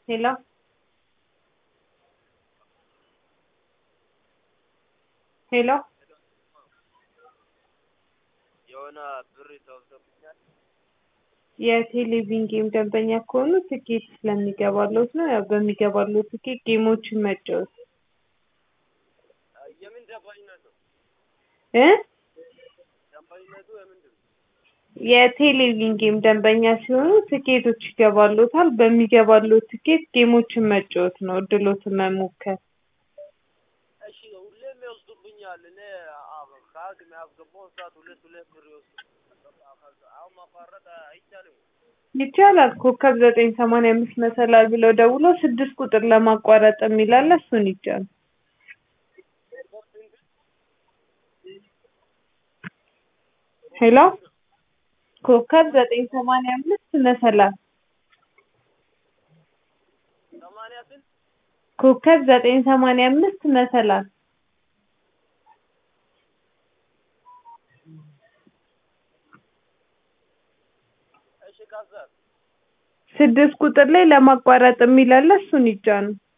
ሄሎ ሄሎ የሆነ ብር ተወስዶብኛል። የቴሌቪዥን ጌም ደንበኛ ከሆኑ ትኬት ስለሚገባልዎት ነው። ያው በሚገባልዎት ትኬት ጌሞችን መጫወት የምን ደንበኝነት ነው? እ ደንበኝነቱ የምንድን ነው? የቴሌቪዥን ጌም ደንበኛ ሲሆኑ ትኬቶች ይገባልዎታል። በሚገባልዎት ትኬት ጌሞችን መጫወት ነው፣ እድልዎትን መሞከር። እሺ ሁሌም ይወስዱብኛል። እኔ ካርድ የሚያስገባው ሰዓት ሁለት ሁለት ብር ይወስዱ። አሁን ማቋረጥ አይቻልም። ይቻላል። ኮከብ ዘጠኝ ሰማንያ አምስት መሰላል ብለው ደውለው ስድስት ቁጥር ለማቋረጥ የሚል አለ፣ እሱን ይጫኑ። ሄሎ ኮከብ ዘጠኝ ሰማንያ አምስት መሰላል ሰማንያ ስንት ኮከብ ዘጠኝ ሰማንያ አምስት መሰላል እሺ ከዛ ስድስት ቁጥር ላይ ለማቋረጥ የሚል አለ፣ እሱን ይጫኑ።